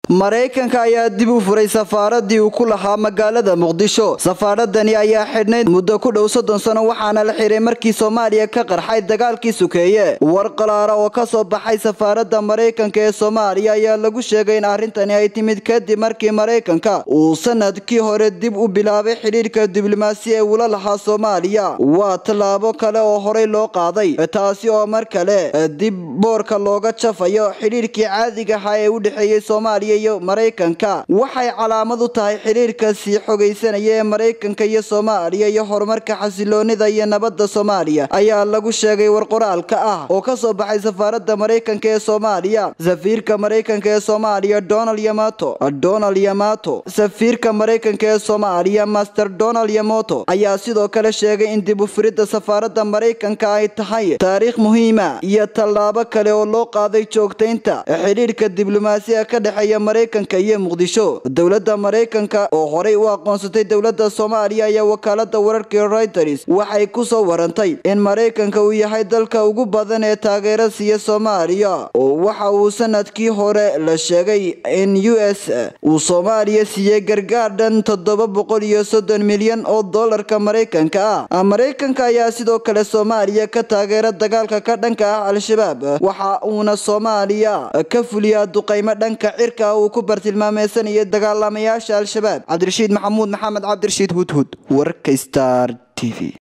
maraykanka ayaa dib u furay safaaradii uu ku lahaa magaalada muqdisho safaaradani ayaa xidhnayd muddo ku dhow soddon sano waxaana la xiray markii soomaaliya ka qarxay dagaalkii sukeeye war qalaara oo ka soo baxay safaaradda maraykanka ee soomaaliya ayaa lagu sheegay in arrintani ay timid kadib markii maraykanka uu sanadkii hore dib u bilaabay xidhiirka diblomaasi ee uula lahaa soomaaliya waa tallaabo kale oo horey loo qaaday taasi oo mar kale dib boorka looga jafayo xidhiirkii caadiga ahaa ee u dhexeeyey soomaaliya iyo maraykanka waxay calaamad u tahay xiriirka sii xogaysanaya ee maraykanka iyo soomaaliya iyo horumarka xasiloonida iyo nabadda soomaaliya ayaa lagu sheegay war qoraalka ah oo ka soo baxay safaaradda maraykanka ee soomaaliya safiirka maraykanka ee soomaaliya donald yamato donald yamato safiirka maraykanka ee soomaaliya master donald yamoto ayaa sidoo kale sheegay in dib u furidda safaaradda maraykanka ay tahay taariikh muhiima iyo tallaabo kale oo loo qaaday joogtaynta xidhiirka diblomaasiga ka dhexeeya maraykanka iyo muqdisho dowladda maraykanka oo horey u aqoonsatay dowladda soomaaliya ayaa wakaalada wararkii reuters waxay ku soo warantay in maraykanka uu yahay dalka ugu badan ee taageera siiya soomaaliya oo waxa uu sanadkii hore la sheegay in u s uu soomaaliya siiyey gargaar dhan toddoba boqol iyo soddon milyan oo dollarka maraykanka ah maraykanka ayaa sidoo kale soomaaliya ka taageera dagaalka ka dhanka ah al-shabaab waxa uuna soomaaliya ka fuliyaa duqaymo dhanka cirka uu ku bartilmaameysanaya dagaalamayaasha al-shabaab cabdirashiid maxamuud maxamed cabdirashiid hudhud warka star t v